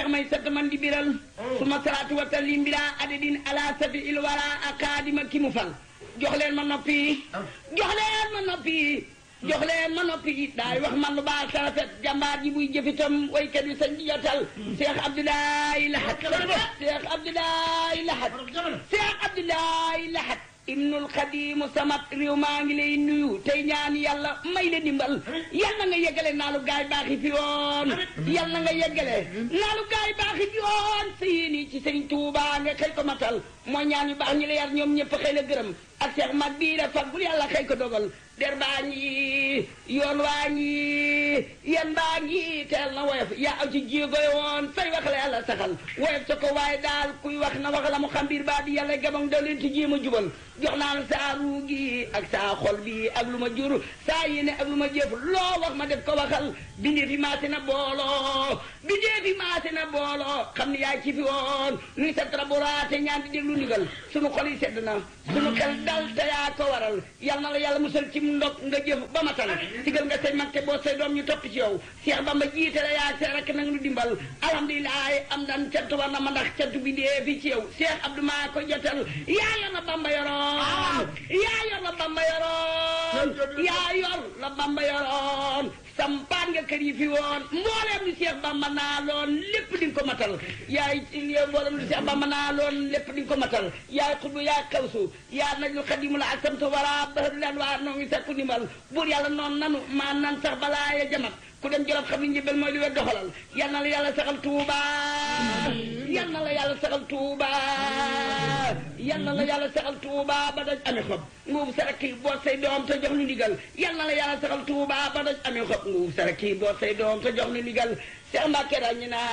may sant man di biral suma salaatu wa taslim bila adadin ala safi il wara akadima ki mu fal jox leen ma noppi jox leen ma noppi jox leen ma noppi daay wax man lu baax sa rafet jàmbaar ji buy jëfitam waykat yi sañ di jotal Cheikh Abdoulaye Lahat Cheikh Abdoulaye Lahat Cheikh Abdoulaye Lahat ibnul xadimu samat réew maa ngi lay nuyu tey ñaan yàlla may la dimbal yal na nga yeggale naalu gaay baaxi fi woon yal na nga yeggale naalu gaay baaxi fi woon sa yéeni ci sëriñ Tuuba nga xëy ko matal mooy ñaan yu baax ñi la yar ñoom ñëpp xëy la gërëm ak seex mag bii la fag bul yàlla xëy ko dogal der baa ngi yoon waa ngi yan baa ngi teel na woyof yaa aw ci jéegoy woon say wax la yàlla saxal woyof sa ko waaye daal kuy wax na wax la mu xam biir baa di yàlla gabang daw leen ci jéem a jubal jox naa la saa ruu gi ak saa xol bi ak lu ma jur saa yéene ak lu ma jëf loo wax ma def ko waxal bindee fi maase na booloo bindee fi maase na booloo xam ne yaa ci fi woon nuy sa traboraate ñaan di déglu ndigal sunu xol yi sedd na sunu xel dal te yaa ko waral yal na la yàlla musal ci ndog nga jëf ba matal sigal nga say mag te boo say doom ñu topp ci yow Cheikh Bamba jiite la yaa see rek nag nu dimbal alhamdulilah am dan cant war na ma ndax cant bi dee fi ci yow Cheikh Abdou maa ko jotal yaa yor la Bamba yoroon yaa yor la Bamba yoroon yaa yor la Bamba yoroon sampaan nga kër yi fi woon mbooleem lu Cheikh Bamba naa loon lépp di nga ko matal yaay mbooleem lu Cheikh Bamba naa loon lépp di nga ko matal yaay xutbu yaa kawsu yaa najlu xadimu la ak samtu wara bahar lan waa noo ngi sakku ndimbal buur yàlla noonu nanu maa nan sax balaa ya jamat ku dem jolof xam ni njëbal mooy li wet doxalal yal na la yàlla saxal tuuba yal na la yàlla saxal tuuba yal na la yàlla saxal tuuba ba daj amee xob nguub saraki boot say doom te jox nu ndigal yal na la yàlla saxal tuuba ba daj amee xob nguub saraki boot say doom te jox nu ndigal Cheikh Mbacke daal ñu naa